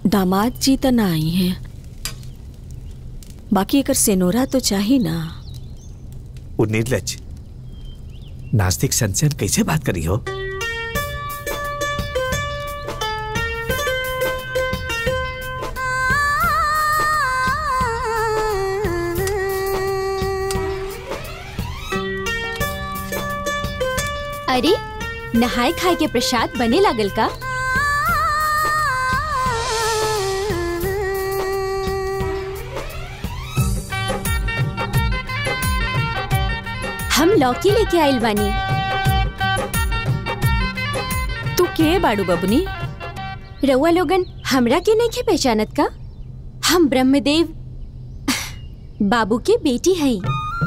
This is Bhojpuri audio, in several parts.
दामाद जी त ना आई हैं बाकी अगर सेनोरा तो चाही ना वो निर्लज नास्तिक संचन कैसे बात करी हो अरे नहाए खाए के प्रसाद बने लागल का हम लौकी लेके आइल बानी तू के बाड़ू बबनी रउआ लोगन हमरा के नहीं पहचानत का हम ब्रह्मदेव बाबू के बेटी हई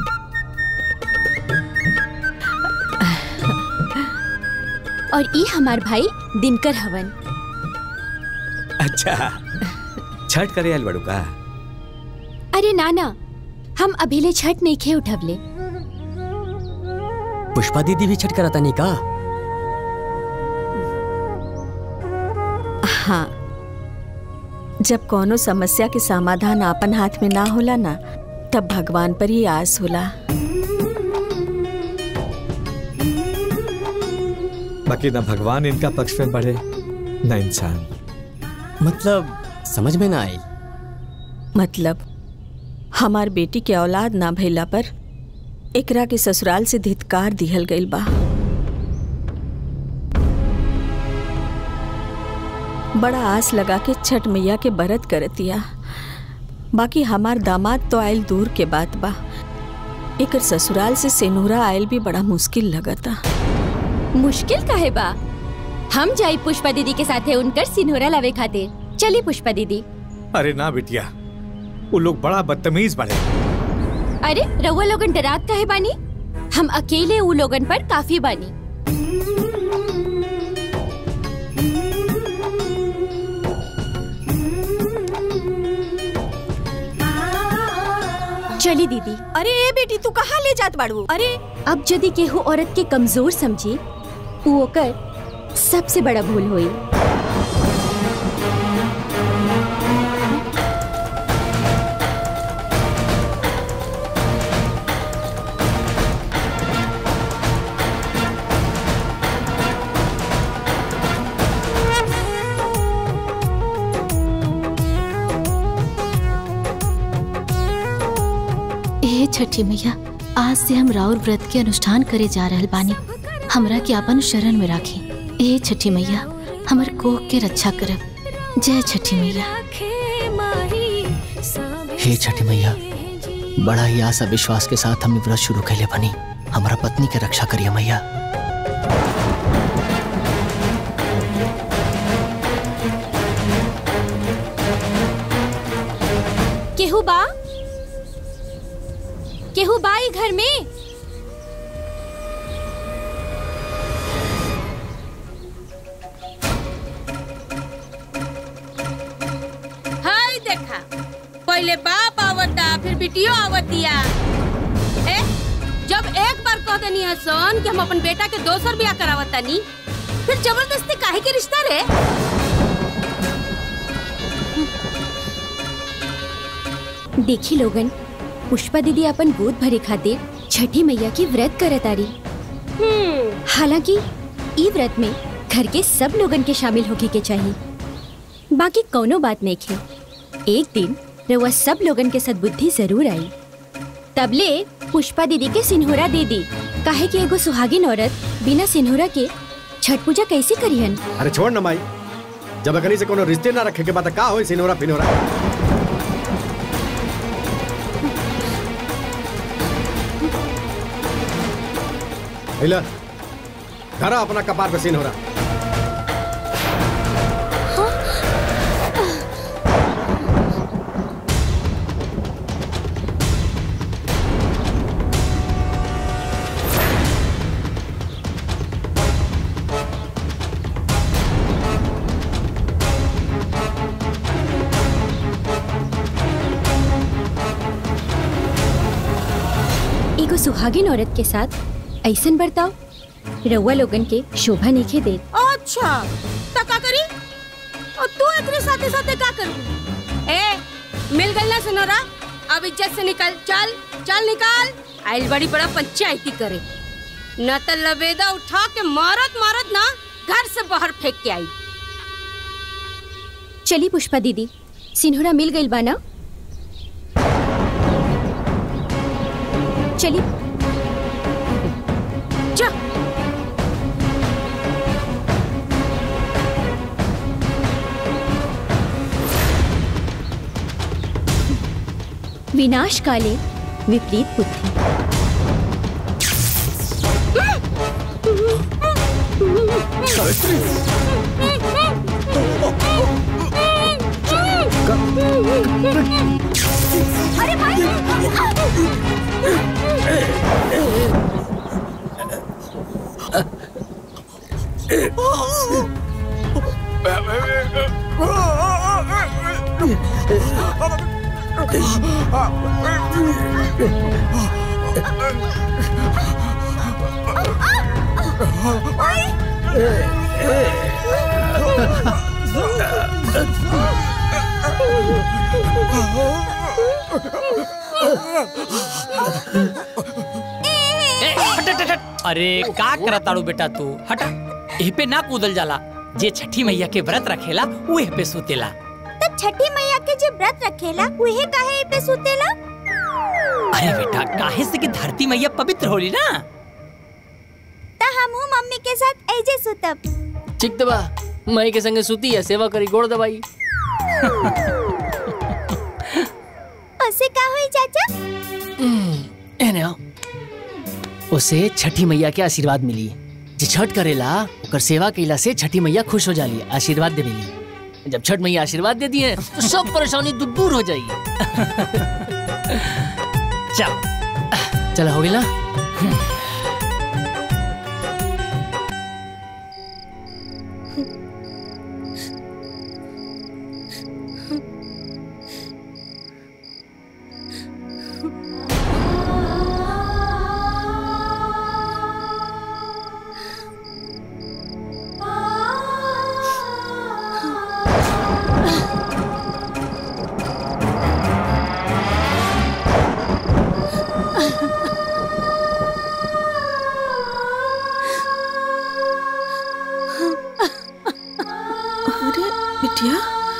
और ई हमार भाई दिनकर हवन अच्छा छठ करे आयल बड़ू का अरे नाना हम अभिले छठ नहीं खे उठवले पुष्पा दीदी भी छठ कराता नहीं का हाँ जब कोनो समस्या के समाधान आपन हाथ में ना होला ना तब भगवान पर ही आस होला बाकी ना भगवान इनका पक्ष में बढ़े न इंसान मतलब समझ में ना आई मतलब हमार बेटी के औलाद ना भइला पर एकरा के ससुराल से धित्कार दिहल गइल बा बड़ा आस लगा के छठ मैया के बरत करतिया बाकी हमार दामाद तो आयल दूर के बात बा एकर ससुराल से सेनुरा आयल भी बड़ा मुश्किल लगता मुश्किल काहे बा हम जाई पुष्पा दीदी के साथे उनकर सिन्होरा लावे खातिर चली पुष्पा दीदी अरे ना बिटिया वो लोग बड़ा बदतमीज बड़े अरे रउआ लोगन डरात काहे बानी हम अकेले उ लोगन पर काफी बानी चली दीदी अरे ए बेटी तू कहाँ ले जात बाड़ू अरे अब यदि केहू औरत के कमजोर समझी उ ओकर सबसे बड़ा भूल होई ए छठी मैया आज से हम राउर व्रत के अनुष्ठान करे जा रहल बानी हमरा के अपन शरण में राखी ए छठी मैया हमर कोख के रक्षा करब जय छठी मैया हे छठी मैया बड़ा ही आशा विश्वास के साथ हमने व्रत शुरू कैले बनी हमारा पत्नी के रक्षा करिए मैया केहू बा केहू बा ई घर में हाय देखा पहले बाप आवता फिर बिटियो आवतिया ए जब एक बार कह देनी है सोन कि हम अपन बेटा के दोसर ब्याह करावतानी फिर जबरदस्ती काहे के रिश्ता रे देखी लोगन पुष्पा दीदी अपन गोद भरे खातिर छठी मैया की व्रत करत आरी हालांकि ई व्रत में घर के सब लोगन के शामिल होके के चाहिए बाकी कौनो बात नहीं खे एक दिन रउआ सब लोगन के सद्बुद्धि जरूर आई तबले पुष्पा दीदी के सिन्होरा दे दी काहे कि एगो सुहागिन औरत बिना सिन्होरा के छठ पूजा कैसे करिहन अरे छोड़ न माई जब अकनी से कोनो रिश्ते ना रखे के बात का होई सिनोरा फिनोरा हिला धरा अपना कपार पे सिनोरा एगो सुहागिन औरत के साथ ऐसन बर्ताव रउआ लोगन के शोभा नहीं दे अच्छा तो का करी और तू एकरे साथे साथे का कर ए मिल गई ना सिनोरा अब इज्जत से निकल चल चल निकाल आइल बड़ी बड़ा पंचायती करे न तो लबेदा उठा के मारत मारत ना घर से बाहर फेंक के आई चली पुष्पा दीदी सिन्होरा मिल गई बाना चली जा विनाश काले विपरीत बुद्धि ए, हट, हट, हट, हट। अरे का करत ताड़ू बेटा तू हट एह पे ना कूदल जाला जे छठी मैया के व्रत रखेला वो एह पे सुतेला तब छठी मैया के जो व्रत रखेला उहे काहे पे सुतेला अरे बेटा काहे से कि धरती मैया पवित्र होली ना त हमहू मम्मी के साथ ऐजे सुतब ठीक तो बा मई के संगे सूती है सेवा करी गोड़ दबाई उसे का होई चाचा एने आओ उसे छठी मैया के आशीर्वाद मिली जे छठ करेला ओकर सेवा कइला से छठी मैया खुश हो जाली आशीर्वाद दे मिली जब छठ मैया आशीर्वाद दे दिए तो सब परेशानी दूर दूर हो जाएगी चल चला हो गया अरे बिटिया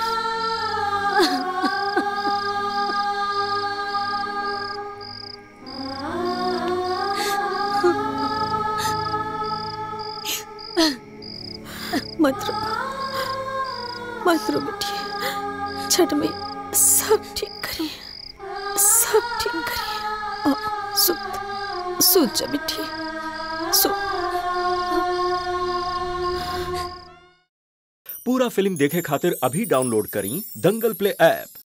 मत रो मत रो बिटिया छठ में सब ठीक करिए सब ठीक करिए आ, सुत सुत जा बिटिया सुत पूरा फिल्म देखे खातिर अभी डाउनलोड करी दंगल प्ले ऐप